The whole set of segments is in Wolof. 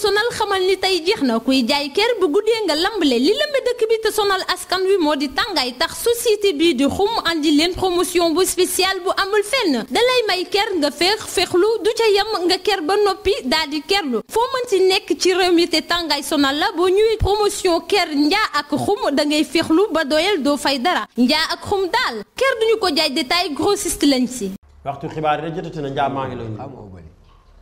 sonal xamal ni tey jeex na kuy jaay ker bu guddee nga lambale li lëmbe dëkk bi te sonal askan wi moo di tàngaay tax société bii di xum andi leen promotion bu spécial bu amul fenn dalay may ker nga féex féexlu du ca yem nga ker ba noppi daal di kerlu foo mën ci nekk ci réew mi te tàngaay sonal la boo ñëwee promotion ker njaa ak xum da ngay féexlu ba doyal doo fay dara njaa ak xum daal ker duñu ko jaay détail grossiste lañ si waxtu xibaar yi da jotati na njaa maa ngi lay nuyu. xam nga bëri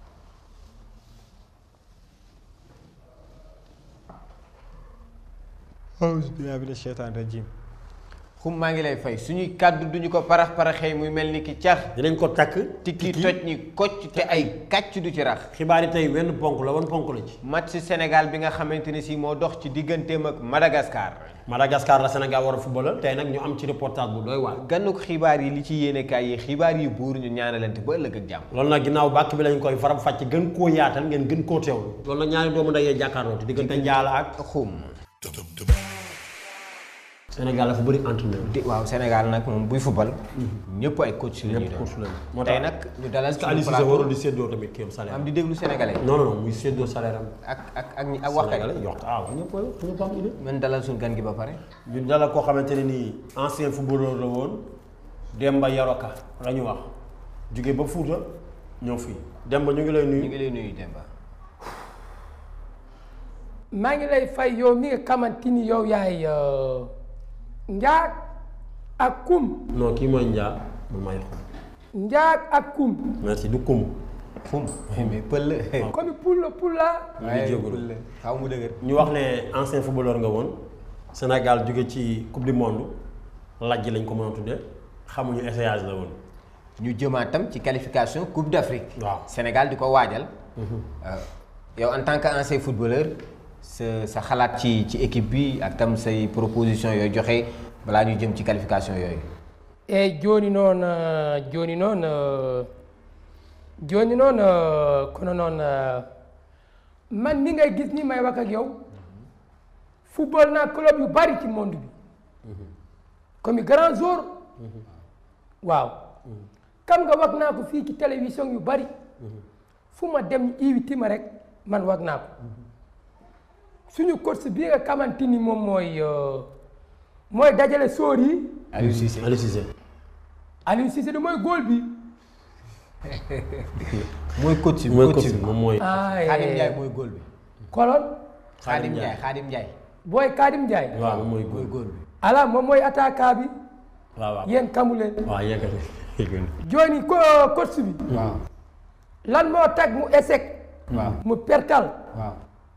auzu billaahi mina sheytaani rajiim xum maa ngi lay fay suñuy kàddu duñu ko parax paraxee muy mel ni ki cax dinañ ko takk. tikki toj ni kocc te ay kàcc du ci rax xibaar yi tey wenn ponk la wan ponk la ci. match Sénégal bi nga xamante ni si moo dox ci digganteem ak Madagascar Madagascar la Sénégal war a football tey nag ñu am ci reportage bu doy waar. gannu ko xibaar yi li ci yéenekaay yi xibaar yi buur ñu ñaanalante ba ëllëg ak jàmm loolu nag ginnaaw bàkk bi lañ koy faram fàcc gën koo yaatal ngeen gën koo teewlu. loolu nag ñaari doomu ndeyee jàkkaarloo te diggante Njaala ak xum Sénégal dafa bëri entraîneur. di waaw Sénégal nag moom buy football ñëpp ay coach la ñuy ñëpp coach doon lañu. moo tey tax nag ñu dalal est-ce que Aliou Cissé warul di séddoo tamit kii am salaire am di déglu sénégalais non non non muy séddoo salaire am. ak ak ak ñi ak waxkat Sénégalais yokk ah ñëpp a ñëpp am idée. man dalal suñu gan gi ba pare ñu dalal koo xamante ne nii ancien footballeur la woon Demba Yoroka la ñu wax jóge ba Fuuta ñëw fii Demba ñu ngi lay ñu nuyu. ngi lay nuyu Demba maa ngi lay fay yow mi nga xamante ni yow yaay njaag ak kum non kii mooy Njaa man maay xum. njaag ak kum merci du kum. xum mais pël la comme pulla pulla ñu ngi jégalu pël la xaw mu dëgër ñu wax ne ancien footballeur nga woon Sénégal jóge ci coupe du monde lajj lañ ko mën a tudde xamuñu essayage la woon. ñu jëmaatam ci qualification coupe d'Afrique waaw Sénégal di ko waajal yow en tant que ancien footballeur sa sa xalaat ci ci équipe bi ak tam say proposition yooyu joxe balaa ñu jëm ci qualification yooyu e joni noon joni noon joni noon kono noon man mi ngay gis ni may wax ak yow football naa club yu bari ci monde bi comme grand jour waaw kam nga wax naa ko fii ci télévision yu bari fu ma dem ñu invité ma rek man wax naa ko suñu coach bi nga xamante ni moom mooy mooy dajale sóor yi Aliou Cissé Aliou Cissé. Aliou Cissé de mooy góol bi mooy coach bi mooy coach coach bi bi moom mooy. ah Khadim Ndiaye mooy góol bi kolon Khadim Ndiaye Khadim Ndiaye booy Kadim Ndiaye waaw moom mooy mooy góor. góol bi ala moom mooy attaquant bi waaw waaw. yéen kamu leen waaw yeggati yeggati. jooni ko coach bi waaw lan moo tag mu échec waaw mu pertal waaw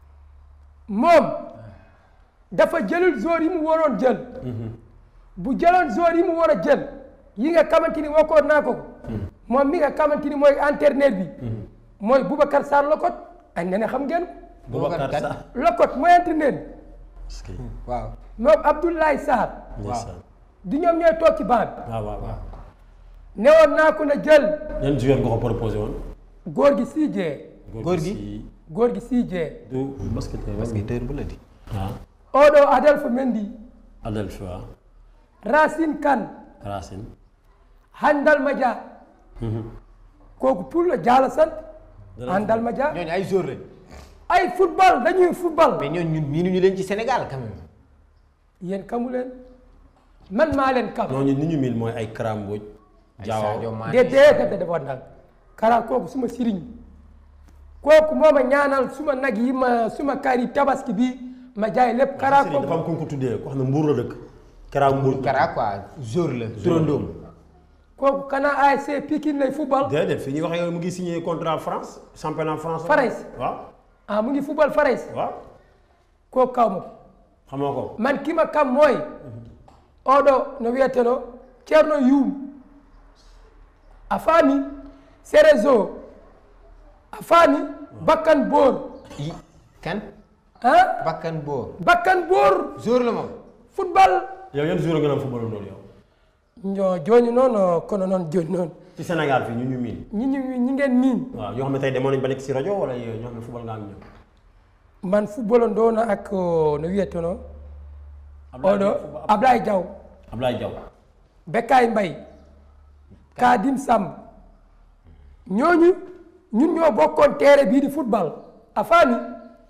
moom dafa jëlul joueur yi mu waroon jël bu jëloon joueur yi mu war a jël yi nga xamante ni waxoon naa ko moom mi nga xamante ni mooy entraîneur bi mooy Boubacar Sarr Lokot ay ne ne xam ngeen ko Boubacar Kat. Sarr. Lokot mooy entraîneur bi est-ce que. waaw moom Abdoulaye Sarr ndeysaan. di ñoom ñooy toog ci banc bi waaw waaw waaw. newoon naa ko na jël yan joueur nga ko proposé woon. góor gi sii jee Góor gi? si- góor gi sii jee du basketteur. basketteur bu la di waaw. oɗo Adelphe Mendy Adelphi waaw. Racine Kane Racine. Handal Madia kooku pour la jaala sant Handal Madia ñooñu ay joueur lañ ay football dañuy football mais ñooñu ñun miinuñu leen ci Sénégal quand même yéen kamu leen man maa leen kam ñooñu ni ñu mil mooy ay Karamboj. ay Sadio Diaw Mané de dee de defoon nag kara kooku suma siriñ kooku moo ma ñaanal suma nag yi ma suma kari tabaski bi ma jaay lépp kara Serigne dafa am kooku ku ñu ko tuddee ko xam ne Mbour la dëkk. Kara Mbour. Kara quoi joueur la turandoom kooku kana ASC Pikine lay football déedéet fi ñuy wax yow mu ngi signé contrat France championnat France. France. waaw ah mu ngi football Fares waaw. kooku kaw ma ko xamoo ko. man kima kam mooy oɗo no wiyeteno ceerno yum a faami sérézo a faami bakkan boor yi kan ah bakkan boor bakkan boor joueur la moom football yow yan joueur nga naan football loolu yow. ño joni noon kono noon joni noon ci Sénégal fii ñu ñu miin. ñi ñi ñi ngeen miin waaw yoo xam ne tey demoon nañ ba nekk si rajo wala ñoo xam ne football nga ak ñoom. man football o ndowno ak o, no wiyeteno oɗo ablaye diaw Ablaye Diaw. Bekkaay Mbay Kadim Samb ñooñu ñun ñoo bokkoon teere bii di football a faami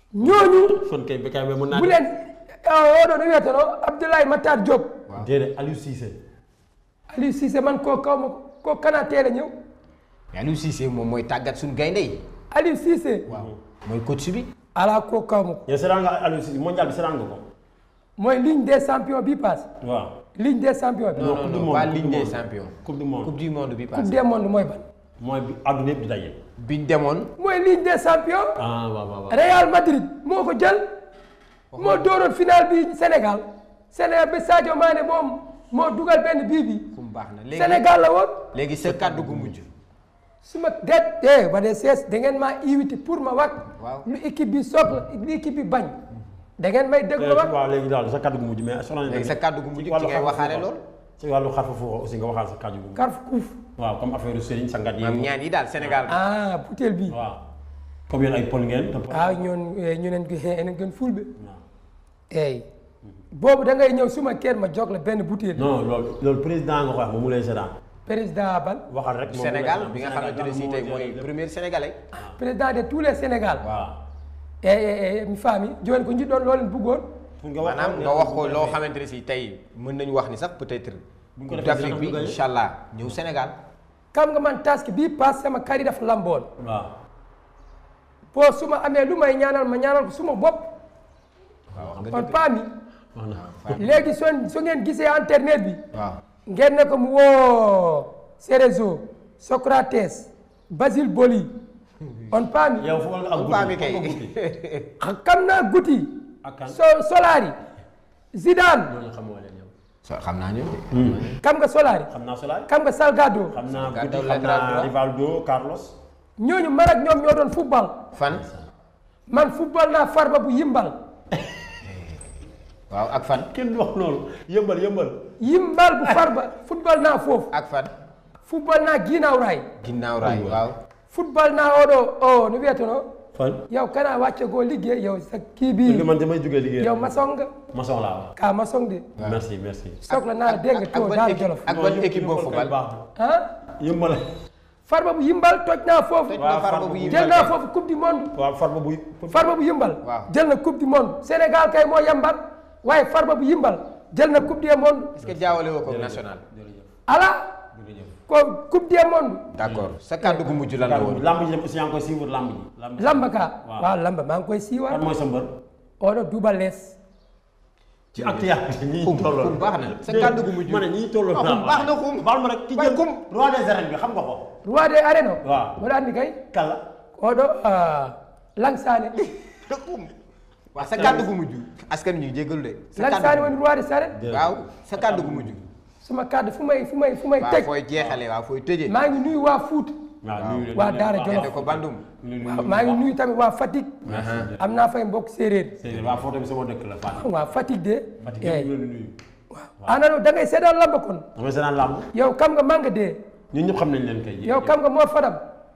ñooñu kon kay Bécaye Mbaye mën naa bu leen oɗo no wiyeteno Abdoulaye Matar Diop déedéet Aliou Cissé Aliou Cissé man ko kawma ko kana teel a ñëw mais Aliou Cissé moom mooy tàggat suñu gaynde yi Aliou Cissé waaw mooy coach bi ala ko kawma ko yow seetaan nga Aliou Cissé mondial bi seetaan nga ko mooy ligne des champions bi passe waaw ligne des champions bi non coupe non du non monde, pas coupe ligne du des monde. champions coupe du monde coupe du monde bi coupe passé des mondes mooy ban mooy bi àdduna yëpp di daje biñ demoon mooy ligne des champions ah waaw waaw waaw Real Madrid moo ko jël moo dooroon final bi Sénégal Sénégal ba Sadio Mané moom moo dugal benn bii bi fu mu baax na léegi Sénégal la woon léegi sa kàddu gu mujj su ma det eh ba de sees da ngeen maa invité pour ma wax Waaw. lu équipe bi soxla lu équipe bi bañ da ngeen may déglu ma wax waaw léegi daal sa kàddu gu mujj mais soxna léegi sa kàddu gu mujj ci ngay waxaale lool ci wàllu xarfa foofu aussi nga waxaal sa kàddu gu mujj karf kuuf waaw comme affaire Serigne sangat yi maam ñaan yi daal Sénégal ah butéel bi waaw comme yéen ay pol ngeen te ah ñoon eh, ñu neen enen gën fulɓe waaw. eyi boobu da ngay ñëw suma kër ma jox la benn butéel non loolu loolu président nga ko wax moom mu lay seetaan président ban waxal rek moom mu lay Sénégal seetaan. bi nga xamante ne si tey mooy premier sénégalais président de tous les sénégal waaw eyi mi faami joni ko jiɗɗon loolen buggoon pour nga wax maanaam nga wax ko loo xamante ne si tey mën nañu wax ni sax peut-être Bu ñu ko Coupe defee d'Afrique bi dina am lu incha allah ñëw Sénégal kam nga man taske bii passe sama kari dafa lamboon waaw po suma amee lu may ñaanal ma ñaanal ko suma bopp waaw wax on paami wax na léegi so so ngeen gisee internet bi waaw ngeen ne ko mu woo Cerezo Socrates Basile Boli on paami yow football nga ak Paa mi kay. kam naa guti ak kan so Solari Zidane ñooñu xamoo leen yow so xam naa ñu kam nga Solari xam naa Solari kam nga Salgado xam naa Gàddaw Guti xam latéral naa droit. Rivaldo Carlos ñooñu man ak ñoom ñoo doon football fan man football naa Farba bu yimbal waaw ak fan kenn du wax loolu yëmbal yëmbal yimbal bu Farba football naa foofu ak fan football naa ginnaaw raay ginnaaw raay waaw football naa oɗo o no wiyetono fan yow kana wacce goo liggéey yow sa kii parce que bi man damay jógee liggéey yow maçon nga maçon laa wax ka maçon de merci merci soxla naa la dégg nga ak to ban daal équipe jolof ak ban équipe boo Yëmbal kay football baax ah na yëmbal farba bu yimbal toj naa foofu Toj waaw na Farba Farba bu bu yimbal jël naa kay. foofu coupe du monde waaw farba buy farba bu yimbal Waaw. jël na coupe du monde Sénégal kay moo yambal waaye farba bu yimbal jël na coupe du monde est-ce que jaawale woo ko national ala ko coupe du monde d'accord sa kàddu gu mujj lan la woon lamb ji dem aussi yaa ngi koy suivre lamb ji lamb ji lamba ka Waaw. waaw lamba maa ngi koy kan siiwal mooy sa mbër oɗo duuba lees ci actualité ñi xum tolloon xum baax na sa kàddu gu mujj ma ne ñi tolloon Ah, xum baax na xum baal ma rek ki waaye jël xum roi des arènes bi xam nga ko roi des arènes o Waaw. mboɗo anndi kay kala oɗo langsane xum waaw sa kàddu gu mujj askan ñu jéggalu de sa langsane kàddu woni roi des arènes waaw sa kàddu gu mujj suma kaddu fu may fu may fu may waaw teg fooy jeexale waaw fooy tëjee maa ngi nuyu waa Fuuta waaw nuyu leen waa nuyu leen Daara baax. Jolof. ne ko bandum waaw maa ngi nuyu tamit waa Fatick am naa fay mbokk séeréer Séeréer waa foofu tamit sama dëkk la Fatick waa Fatick de Fatick eeyi yëpp ñu leen di nuyu anano da ngay seetaan lamba kon damay seetaan lamb yow kam nga manga de ñun ñëpp xam nañ leen kay yow kam nga Mor Fadam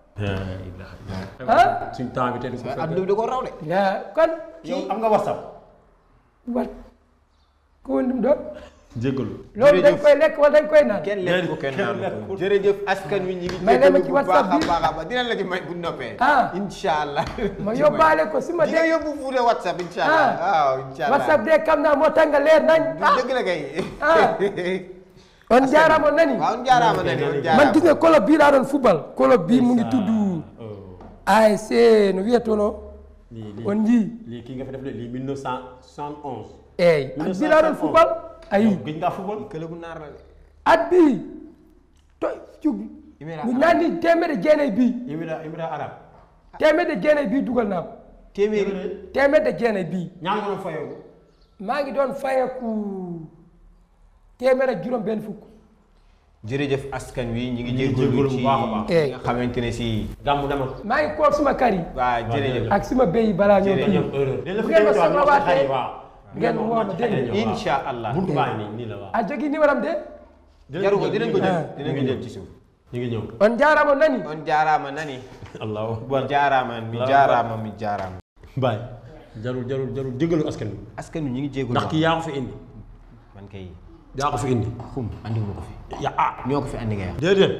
ah suñ temps bi tey du ko fekk adduna bi da ko raw de ya kon yow am nga whatsapp wat ko woni ɗum ɗo jéggalu loolu dañ Jërëjëf. koy lekk wala dañ koy naan kenn lekk ko kenn naanu ko jërëjëf askan wi ñi ngi May leen ma jéggalu ci bu baax WhatsApp a bi. baax a baax dinañ la ci may bu noppee Ah. incha allah ma yóbbaale ko su ma di nga dee yóbbu fuuta whatsapp incha allah Ah. waaw incha allah whatsapp de kam naa moo tanga leer nañ du dëgg la kay Ah. on jaarama nani waaw jaaraama na ni on man jaaraama gis nga club bii laa doon football club bii mu ngi tudd ASC no wiyetono lii lii on njii lii kii nga fi def de lii 1971 eeyi at bii laa doon football ayi gëj ngaa football kële bu naar la de at bii to cugi Émirats mi nandi temedde jeenayi bii émirat émirat arabe temedde jeenayi bii dugal naa ko téeméeri temedde jeenayi bii ñaar nga doon fayoo maa ngi doon fayeku téeméer ak juróom benn fukk jërëjëf askan wi ñi ngi ngi jéggalu jéggalu bu ci baax a baax. Eh. nga xamante ne si gàmmu demal maa ngi kool suma kar yi waa jërëjëf ak suma béy yi balaa ñëw Jërëjëf. kii dañu erreur dañ la Bu fi ngeen ma déglu soxla waaw waatee, waaw ngeen woo ma dégg nga. incha allah buntu baa ngi nii nii la waaw a jogi numéro am de jaru ko dinañ ko jël Ah. dinañ ko jël ci suuf ñu ngi ñëw on jaarama nani on jaaraama nani allahu mi akbar jaaraama mi Allahu jaaraama mi jaaraama baay jarul jarul jarul jéggalu askan wi askan wi ñi ngi jéggalu ndax kii yaa ko fi indi man kay yaa ko fi indi xum andi ma ko fi ya ah ñoo ko fi andi nga wax déedéet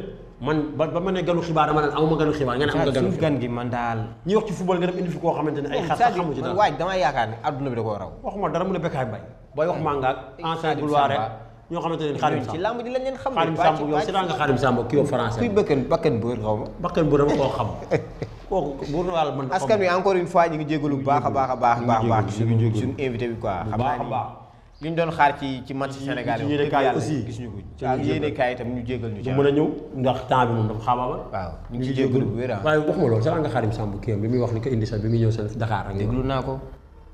man ba ba ma ne ganu xibaar dama naan amuma ganu xibaar nga ne am nga ganu suuf xibaar gan gi man daal. ñi wax ci football nga dem indi fi koo xamante ne ay xas sax xamu ci man dara waaj damaa yaakaar ne adduna bi da koo raw. waxuma dara mu ne Bécaye Mbaye booy wax manga ak ancien Khadim gloire rek Samba. ñoo xamante ne Khadim ci Samb làmb ji lañ leen xam. Khadim Samb yow seetaan nga Khadim Samb kii yow français kuy bëkkan bakkan bu wër xaw ma. bakkan bu dama koo xam kooku buur na wàlla man askan wi encore une fois ñu ngi jégalu bu baax a baax a baax ñu ngi baax baax jégalu, ñu ngi suñu jégalu. suñu invité bi quoi. Bu xam baax naa a baax. ni li ñu doon xaar ci ci match Sénégal ci yi. yéene wax kaay dëgg yàlla aussi. gis ñu ko. ci ak ñu yéene jégalu. kaay itam ñu jégal ñu du ci mën a ñëw ndax temps bi moom dafa xaabaabal waaw ñu ngi ciy jégalu bu wér ah. waaye waxuma loolu sax nga Khadim Samb kii am bi muy wax ni ko indi sax bi muy ñëw seen Dakar ak déglu naa ko.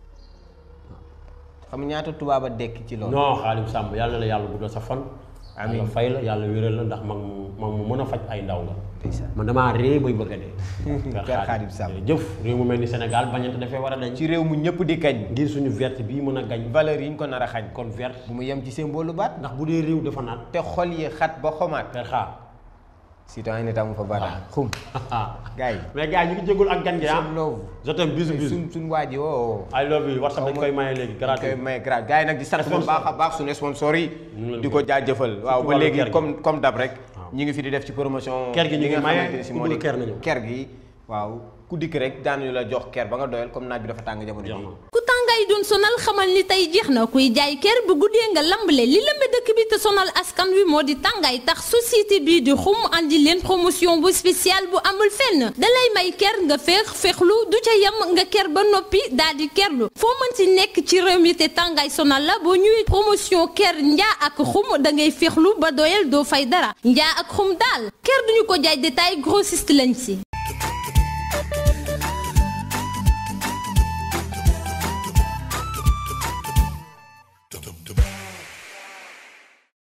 xam ñaata tubaab a dekk ci loolu. non Khadim Samb yàlla na la yàlla guddal sa fan Amiin. yàlla fay la yàlla wéral la ndax mag mu mag mu mën a faj ay ndaw nga ndeysaan. man damaa ree bay bëgg a dee Kër Khadim Samb. jëf réew mu mel ni Sénégal bañante dafee war a dañ ci réew mu ñëpp di kañ. ngir suñu verte bii mën a gañ valeur yi ñu ko nar a xañ. kon verte bu mu yem ci symbole baat. ndax bu dee réew dafa naan te xol yi xat ba xomaat. per xaar citoyen ne tamu fa baata. xum gars yi. mais gars yi ñu ngi jégul ak gan gi ah seen love. je t'aime bisu bisu suñ suñ waa ji woo. I love you WhatsApp dañ koy maye léegi koy gratuit may grâce gars yi nag di sant bu Sponsor. baax a baax suñu sponsor yi ñu ngi leen di koy- ko jaajëfal waaw ba wàllu léegi ker gi. comme comme dab rek Waaw. ñu ngi fi di def ci promotion Ker gi ñu li ngi nga maye, xamante ni si ku moo di bëgg ker na ñëw. ker gi waaw ku dikk rek daanuñu la jox ker ba nga doyal comme naaj bi dafa tàng jamono jeex ji na ku tàngaay doon sonal xamal ni tey jeex na kuy jaay ker bu guddee nga lambale li lëmbe dëkk bi te sonal askan wi moo di tàngaay tax société bii di xum andi leen promotion bu spéciale bu amul fenn dalay may ker nga féex féexlu du ca yem nga ker ba noppi daal di kerlu foo mën ci nekk ci réew mi te tàngaay sonal la boo ñëwee promotion ker njaa ak xum da ngay féexlu ba doyal doo fay dara njaa ak xum daal ker duñu ko jaay détail grossiste lañ si